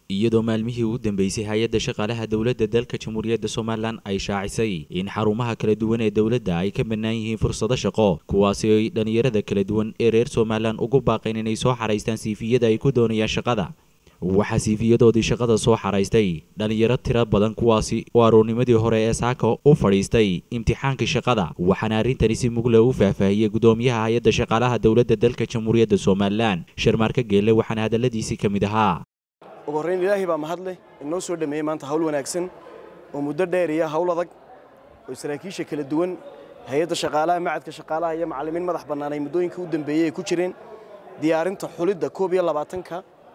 iyadoo maalmihii ugu dambeysay hay-adda shaqaalaha dowladda dalka jamhuuriyadda somalilan ay shaacisay in xarumaha kala duwan ee dowladda ay ka bannaan yihiin fursado shaqo kuwaasi ay dhallinyarada kala duwan ee reer somalilan ugu baaqeen inay soo xaraystaan siifiyada ay ku doonayaan shaqada waxaa siifiyadoodii shaqada soo xaraystay dhallinyaro tiro badan kuwaasi oo aroornimadii hore ee saaka u fadhiistay imtixaankii shaqada waxaana arrintani si mugle u faahfaahiyey gudoomiyaha hay-adda shaqaalaha dowladda dalka jamhuuriyadda somalilan sharmaarka geelle waxaana hadalladiisii ka mid ahaa ugu horrayn ilaahay baa mahadleh inoo soo dhameeyey maanta hawl wanaagsan oo muddo dheer iyo hawl adag oo saraakiisha kala duwan hay-adda shaqaalaha macadka shaqaalaha iyo macallimiin madax bannaan ay muddooyinka u dambeeyey ay ku jireen diyaarinta xulidda koob iyo labaatanka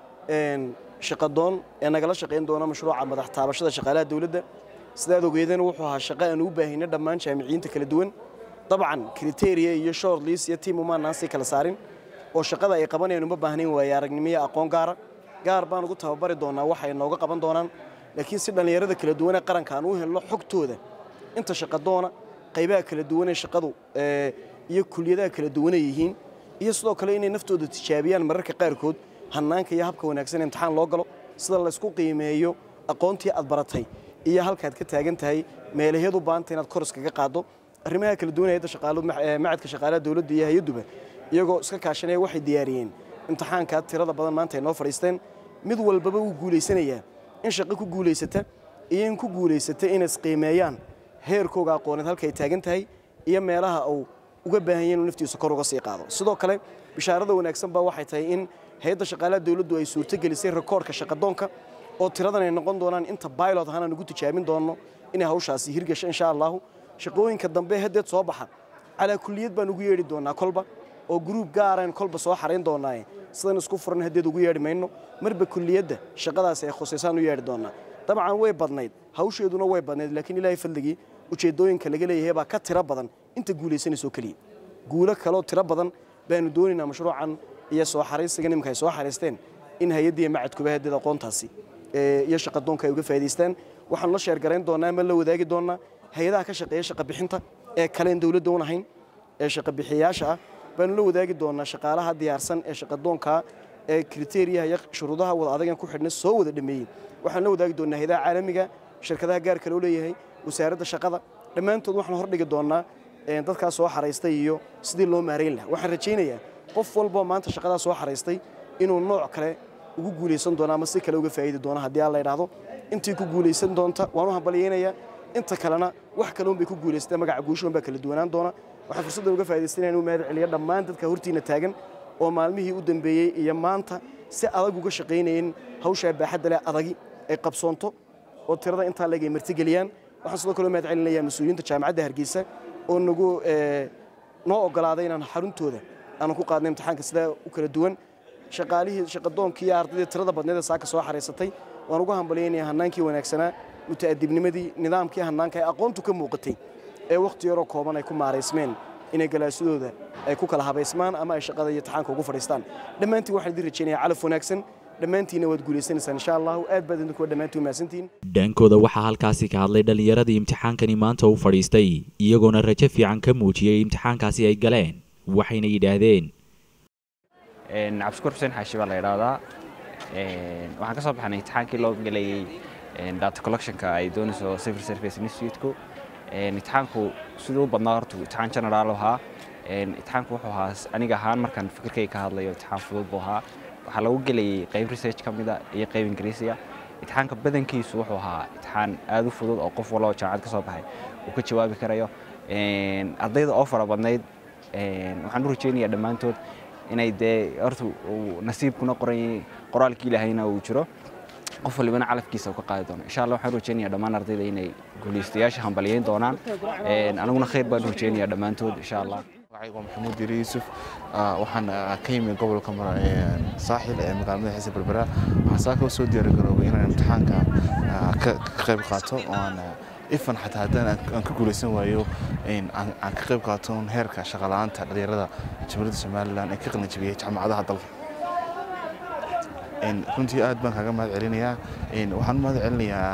shaqadoon ee nagala shaqayn doona mashruuca madax taabashada shaqaalaha dowladda sidaad ogeedeen wuxuu ahaa shaqo aan u baahina dhammaan jaamiciyiinta kala duwan dabcan kriteria iyo shortlis iyo tiim umaanaan sii kala saarin oo shaqada ay qabanayaan uma baahnayn waaye aragnimo iyo aqoon gaara gaar baan ugu tababari doonaa waxay nooga qaban doonaan laakiin si dhallinyarada kala duwan ee qaranka aan u helno xogtooda inta shaqadoona qaybaha kala duwan ee shaqadu iyo kuliyadaha kala duwanay yihiin iyo sidoo kale inay naftooda tijaabiyaan mararka qaarkood hannaanka iyo habka wanaagsan imtixaan loo galo sida laysku qiimeeyo aqoontii aad baratay iyo halkaad ka taagan tahay meelaheed u baahanta inaad kor iskaga qaaddo arrimaha kala duwan hayadda macadka shaqaalaha dowladda iyo hay-adduba iyagoo iska kaashanaya waxay diyaariyeen imtixaankaa tirada badan maanta ay noo fadhiisteen mid walbaba wuu guulaysanayaa in shaqo ku guulaysata iyo in ku guulaysata inay isqiimeeyaan heerkooga aqooneed halka ay taagan tahay iyo meelaha uu uga baahan yahay inuu naftiisa kor uga sii qaado sidoo kale bishaarada wanaagsan baa waxay tahay in hay-adda shaqaalaha dowladdu ay suurtogelisay rekoorka shaqadoonka oo tiradan ay noqon doonaan inta bailot ahaan aan ugu tijaabin doonno inay hawshaasi hirgasho insha allahu shaqooyinka dambe haddeed soo baxa calaa kuliyad baan ugu yeedhi doonaa kolba oo gruub gaaraan kolba soo xarayn doonaaye sidan isku furan haddeed ugu yeedhi mayno marba kuliyadda shaqadaasi ay khusaysaan u yeedhi doonaa dabcan way badnayd hawsheeduna way badnayd laakiin ilaahay fadligii ujeeddooyinka laga leeyahay baa ka tiro badan inta guulaysanaysoo keliya guulo kaloo tiro badan baanu doonaynaa mashruucan iyo soo xaraysiga nimanka ay soo xaraysteen in hay-addiiyo macadkuba haddeed aqoontaasi iyo shaqadoonka ay uga faa'idaystaan waxaanu la sheergarayn doonaa ama la wadaagi doonaa hay-adaha ka shaqeeya shaqa bixinta ee kaleen dowladda un ahayn ee shaqa bixiyayaasha ah baanu la wadaagi doonaa shaqaalaha diyaarsan ee shaqadoonkaa ee kriteriyaha iyo shuruudaha wada adagan ku xidhna soo wada dhameeyey waxaanu la wadaagi doonaa hay-adaha caalamiga shirkadaha gaarka loo leeyahay wasaaradda shaqada dhammaantood waxaanu hordhigi doonaa dadkaas soo xaraystay iyo sidii loo maarayn laha waxaan rajaynayaa qof walboo maanta shaqadaa soo xaraystay inuu nooc kale ugu guulaysan doono ama si kale uga faa'idi doono haddii aan la idhaahdo intii ku guulaysan doonta waan u hambalyaynayaa inta kalena wax kale unbay ku guulaysatay magaca guushoon baa kala duwanaan doona waxaan fursaddan uga faa'idaystay inaan u mahad celiyo dhammaan dadka hortiina taagan oo maalmihii u dambeeyey iyo maanta si adag uga shaqaynayeen hawshaa baaxadda leh adagi ay qabsoonto oo tirada intaa leeg ay martigeliyaan waxaan sidoo kale u mahad celinayaa mas-uuliyiinta jaamacadda hargeysa oo nagu noo ogolaaday inaan xaruntooda aanu ku qaadnay imtixaanka sidaa u kala duwan shaqaalihii shaqadoonkii iyo ardaydii tirada badneed ee saaka soo xaraysatay waan uga hambalyaynaya hannaankii wanaagsanaa muta'adibnimadii nidaamkii hannaanka ee aqoontu ka muuqatay ee wakhti yaroo kooban ay ku maaraysmeen inay galaasidooda ay ku kala habaysmaan ama ay shaqada iyo imtixaanka ugu fadhiistaan dhammaantiin waxaan idin rajaynayaa calaf wanaagsan dhammaantiinna waad guulaysanaysaan insha allahu aad baad idinkuwa dhammaantiin umahadsantihiin dhankooda waxaa halkaasi ka hadlay dhallinyaradii imtixaankani maanta u fadhiistay iyagoona rajo fiican ka muujiyey imtixaankaasi ay galeen waxayna yidhaahdeen cabdishukuur xuseen xaashi baa la idhaahdaa waxaan ka soo baxnay imtixaankii loo gelayey data collectionka ay doonayso civil service instituteku imtixaanku siduu u badnaa horta imtixaan generaal ahaa imtixaanku wuxuu ahaa aniga ahaan markaan fikirkay ka hadlayo imtixaan fudud buu ahaa waxaa lagu gelayey qayb research ka mida iyo qayb ingiriisiya imtixaanka badankiisu wuxuu ahaa imtixaan aad u fudud oo qof walba oo jaamacad ka soo baxay uu ka jawaabi karayo ardayda oo fara badnayd waxaan u rajaynayaa dhammaantood inay dee horta nasiibkuna qoran qoraalkii ilaahayna uu jiro qof walibana calafkiisa uu ka qaadi doono insha allah waxaan rajaynayaa dhammaan ardayda inay guulaystayaasha hambalyayn doonaan aniguna khayr baan rajaynayaa dhammaantood insha allah magacaygu waa maxamuud yiri yuusuf waxaan ka yimi gobolka saaxil ee magaalada xiise berbera waxaan saaka u soo diyaargaroobay inaan imtixaanka ka qayb qaato oo aan ifan xataa haddaan aan ka guulaysan waayo aan ka qayb qaato heerka shaqala'aanta dhalinyarada jamhuuriyadda somalilan ee ka qalin jabiyey jaamacadaha dalka runtii aad baan kaaga mahad celinayaa waxaan u mahad celinayaa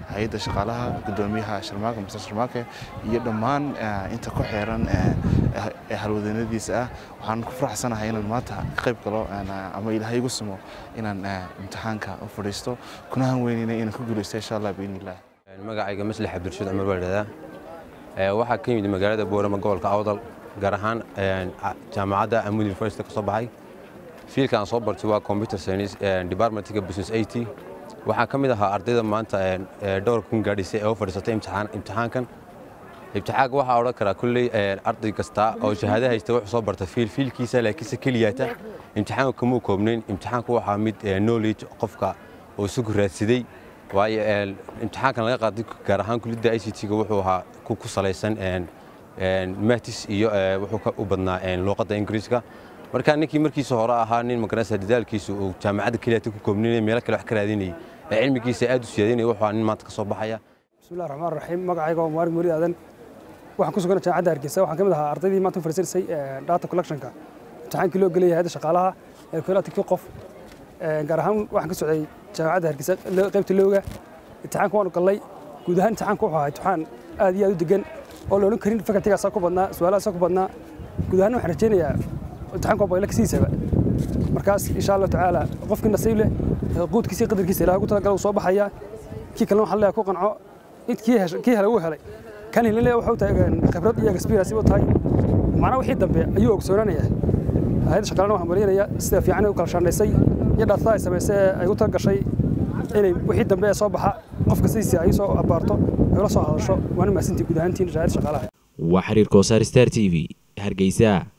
hay-adda shaqaalaha gudoomiyaha sharmaake master sharmaake iyo dhammaan inta ku xeeran ee halwadeennadiisa ah waxaan ku faraxsanahay inaan maanta ka qayb galo ama ilaahay igu sumo inaan imtixaanka u fadhiisto kuna hanweynayna inaan ku guulaysto insha allah biidnillah magacayga maslax cabdirashiid cumar baa ladhahdaa waxaa ka yimid magaalada boorama gobolka awdal gaar ahaan jaamacadda amud university ka soo baxay fiilka aan soo bartay waa computer science departmentka business it waxaa ka mid ahaa ardayda maanta dhowr kun gaadhisay ee u fadhiisatay imtixaankan imtixaanka waxaa odhan karaa kulley arday kasta oo shahaado haysta wuxuu soo barta fiil fiilkiisa laakiinse keliyaata imtixaanka kamuu koobnayn imtixaanku waxaa mid knowledge qofka oo isagu raadsaday waayo imtixaankan laga qaaday gaar ahaan kulidda i c t-ga wuxuu ahaa ku salaysan matis iyo wuxuu u badnaa luuqadda ingiriiska marka ninkii markiisa hore ahaa nin magaranaysa dadaalkiisa uu jaamacadda keliyaata ku koobninaya meelo kale wax ka raadinayay ee cilmigiisa aad u siyaadinaya wuxuu ahaa nin maanta ka soo baxaya bismillahi raxmaan raxiim magacayga waa mubaarag murid aadan waxaan ku sugan jaamacadda hargeysa waxaan ka mid ahaa ardaydii maanta u fadhiisanaysay data collectionka imtixaankii loo gelaya hayadda shaqaalaha ee koola tigti qof gaar ahaan waxaan ka socday jaamacadda hargeysa qaybta looga imtixaanka waanu gallay guud ahaan imtixaanka wuxuu ahaa imtixaan aad iyo aad u degan oo la odhan karin fakaltigaasaa ku badnaa su-aalahaasaa ku badnaa guud ahaan waxaan rajaynayaa imtixaanka waa bayla kasiisaba markaas insha allahu tacaala qofkii nasiib leh quudkiisa iyo qadarkiisa ilaah ugu talagala uu soo baxaya kii kalena waxaan leeyahay ku qanco int kii helay wuu helay kan helin wuxuu tahay khibrad iyo experience u tahay macnaa wixii dambe ayuu ogsoonaanaya hay'adda shaqaalana waxaan marinaya sida fiican ay u kala shaandhaysay iyo dhaatada ay samaysay ee ay u talagashay inay wixii dambe ee soo baxa qofka sidiisa ay soo abaarto ay la soo hadasho waana mahadsantii guud ahaantiin hay'adda shaqaalaha waa xiriir koosaar star t v hargeysa